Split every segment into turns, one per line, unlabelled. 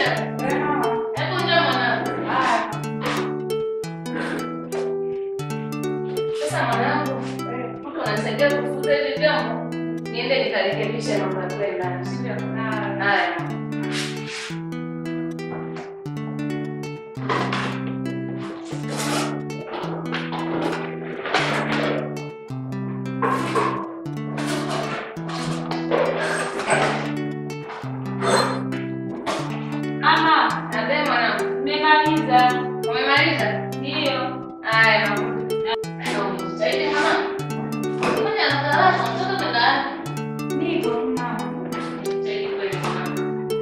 Maisha. Hebu njoo mwanangu. Sasa mwanangu, mtu ananisaidia kufuta hivi vyombo. Niende nikarekebishe mambo ya kule ndani, sivyo? Haya.
Mama,
Nabe mwanangu.
nimemaliza.
Umemaliza?
Ndio.
Haya, mama. Ndio, umejitahidi mama. Ngoja nakalala, mtoto kwenda wapi?
Niko mama.
Umejitahidi kweli mama.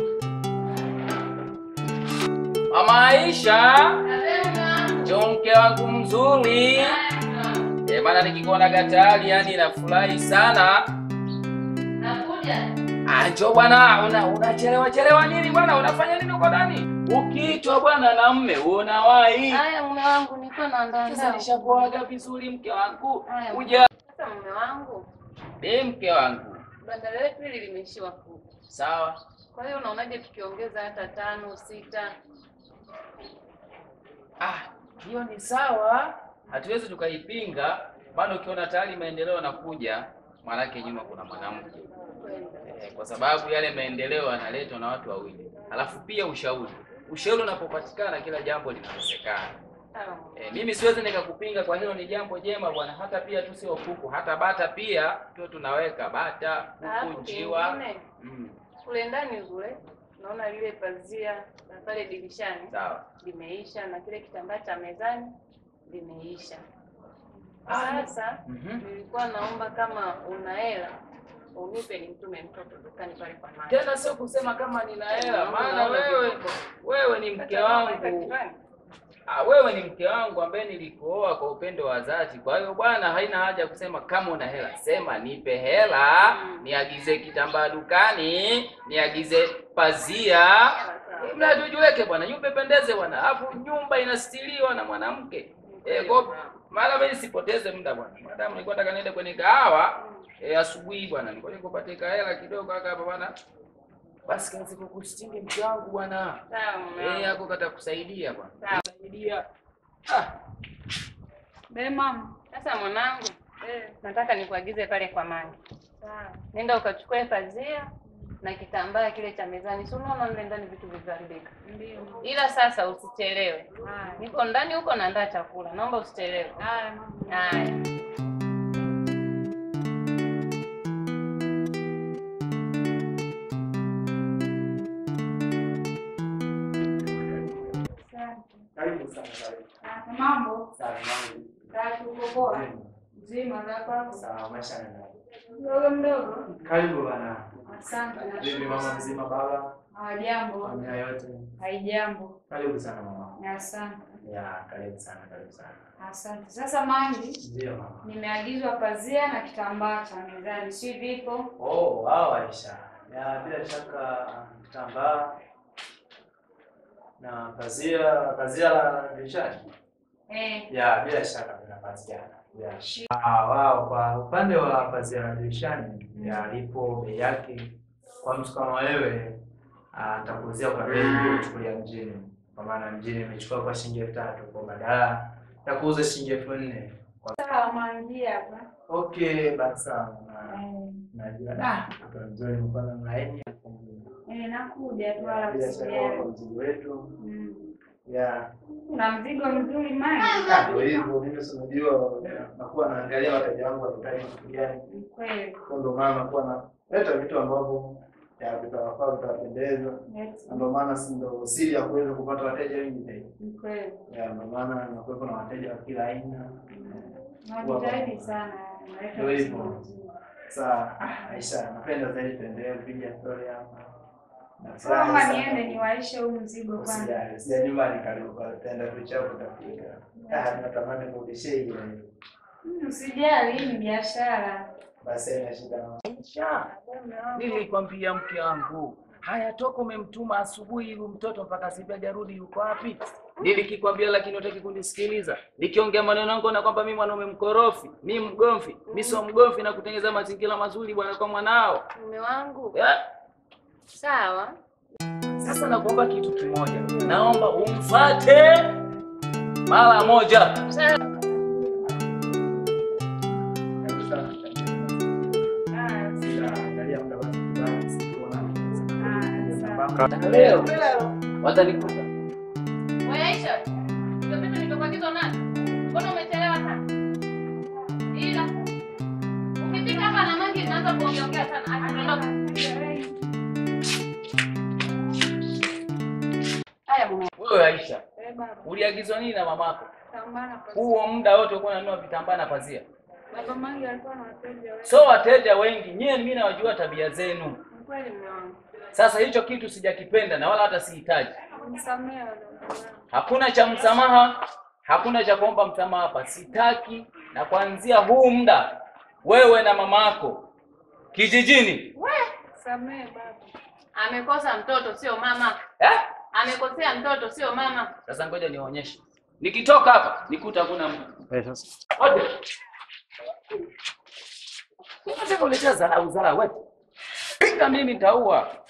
Mama Aisha,
Nabe mama.
njoo mke wangu mzuri.
Haya, mama.
Eh, maana nikikuona gatayari yani nafurahi sana.
Nakuja.
Ah, njoo bwana, una unachelewa chelewa nini bwana? Unafanya nini uko ndani? Ukiitwa bwana na mme unawahi.
Haya, mume wangu, nilikuwa naandaa
Sasa
ndao.
nishakuaga vizuri mke wangu.
Haya.
Kuja.
Sasa mume wangu,
Eh, mke wangu.
banda letu hili limeishiwa kuku.
Sawa.
Kwa hiyo unaonaje tukiongeza hata tano, sita?
Ah, hiyo ni sawa. Hatuwezi tukaipinga, maana ukiona tayari maendeleo yanakuja, maanake nyuma kuna mwanamke.
Kweli.
Eh, kwa sababu yale maendeleo yanaletwa na watu wawili. Alafu pia ushauri. Ushauri unapopatikana kila jambo linawezekana.
Sawa.
E, mimi siwezi nikakupinga kwa hilo, ni jambo jema bwana. Hata pia tu sio kuku, hata bata pia tu tunaweka bata,
Alafu
kuku, njiwa.
kingine,
Mm,
kule ndani kule naona lile pazia la pale dirishani
sawa.
limeisha na kile kitambaa cha mezani limeisha.
Ah,
Sasa
Mhm.
nilikuwa naomba kama una hela unipe nimtume mtoto dukani pale kwa mama.
Tena sio kusema kama nina hela, maana wewe wewe ni mke wangu. Ah, wewe ni mke wangu ambaye nilikuoa kwa upendo wa dhati. Kwa hiyo bwana, haina haja ya kusema kama una hela, sema nipe hela, niagize kitambaa dukani, niagize pazia, mradi ujiweke bwana, nyumba ipendeze bwana, alafu nyumba inastiliwa na mwanamke. Eh, kwa maana mimi sipoteze muda bwana. Madam nilikuwa nataka niende kwenye kahawa eh, asubuhi bwana, nilikuwa nikupatie hela kidogo haka hapa bwana. Basi kazi kukustingi mke wangu bwana.
Sawa mume
Eh,
wangu.
yako kata kusaidia bwana.
Sawa.
Kusaidia. Ah,
Be mama.
Sasa mwanangu, nataka nikuagize pale kwa Mangi. Nenda ukachukue pazia na kitambaa kile cha mezani. Si unaona mle ndani vitu vilivyoharibika.
Ndio.
Ila sasa usichelewe.
Haya.
Niko ndani huko naandaa chakula. Naomba usichelewe.
Haya mama.
Haya.
Asante.
Karibu sana, karibu.
Ah, Mambo.
Sawa, mambo.
Tatu uko poa. Mzima za kwako.
Sawa, maisha yanaenda.
Mdogo mdogo.
Karibu bwana.
Asante.
Vipi mama mzima, baba,
Hawajambo.
familia yote?
Haijambo.
Karibu sana mama.
Asante.
Ya, karibu sana, karibu sana.
Asante. Sasa Mangi,
Ndio mama.
nimeagizwa pazia na kitambaa cha mezani, si vipo?
Oh, wao Aisha. Ya, bila shaka kitambaa na pazia, pazia la dirishani.
Eh,
Ya, bila shaka vinapatikana. Ya. Ah, wao kwa upande wa pazia la dirishani ya lipo bei yake kwa mtu kama wewe ah, nitakuuzia kwa bei hiyo chukulia mjini. Kwa maana mjini imechukua kwa shilingi elfu tatu kwa badala ya kuuza shilingi elfu nne.
sawa Mangi hapa.
Okay, basi sawa. Na-
Eh,
Najua da, mtoto mzuri mfano mlaini.
eh, nakuja tu wala
Bila shaka
usijali.
kwa mzigo wetu.
Mm.
Ya.
Una mzigo mzuri Mangi.
Ah, Ndio hivyo, mimi si unajua nakuwa naangalia wateja wangu wanahitaji kitu gani.
Ni kweli.
Kwa ndio maana nakuwa naleta vitu ambavyo ya vitawafaa vitawapendeza.
Eti,
Na ndio maana si ndio siri ya kuweza kupata wateja wengi zaidi.
Ni kweli.
Ya ndio maana nakuwepo na wateja wa kila aina.
Najitahidi sana. Naleta
Ndio hivyo.
mzigo mzuri.
Sasa ah, Aisha, napenda zaidi tuendelee kupiga story hapa. Na
Sasa
furahi sana.
niende niwaishe huu mzigo kwanza.
Usijali, sija nyumbani karibu kwa tenda tuchapo utafika. Ah, natamani kurudishia hiyo.
Mm, Usijali, hii ni biashara.
Basi haina shida.
Aisha, nilikwambia mke wangu, haya toka umemtuma asubuhi huyu mtoto mpaka sasa hajarudi, yuko wapi? Nilikikwambia lakini hutaki kunisikiliza. Nikiongea maneno yangu na kwamba mimi mwanaume mkorofi, mimi mgomvi, mimi sio mgomvi na kutengeza mazingira mazuri bwana kwa mwanao.
Mume wangu.
Eh?
Sawa.
Sasa nakuomba kitu kimoja, naomba umfate mara moja. Leo watanikuta
Wewe Aisha, ndio vitu nilivyokuagiza nani? Mbona umechelewa sana? Ila ukifika hapa na mangi tunaanza kuongea sana. Atuondoka. Haya mume.
wewe. Aisha,
Eh, baba.
uliagizwa nini na mamako?
Tambana kwa
Huo muda wote ulikuwa unanunua vitambaa na pazia?
Baba Mangi alikuwa na wateja wengi.
So wateja wengi, nyie mimi nawajua tabia zenu.
Ni kweli mume wangu.
Sasa hicho kitu sijakipenda na wala hata sihitaji.
Nisamehe wadogo wangu.
Hakuna cha msamaha, hakuna cha kuomba msamaha hapa, sitaki. Na kuanzia huu muda, wewe na mama yako kijijini
Samehe baba.
Amekosa mtoto sio mama.
eh?
Amekosea mtoto sio mama.
Sasa ngoja nionyeshe, nikitoka hapa nikuta hakuna mtu wote. Unataka kuleta dharau dharau wewe? Pinga mimi nitaua.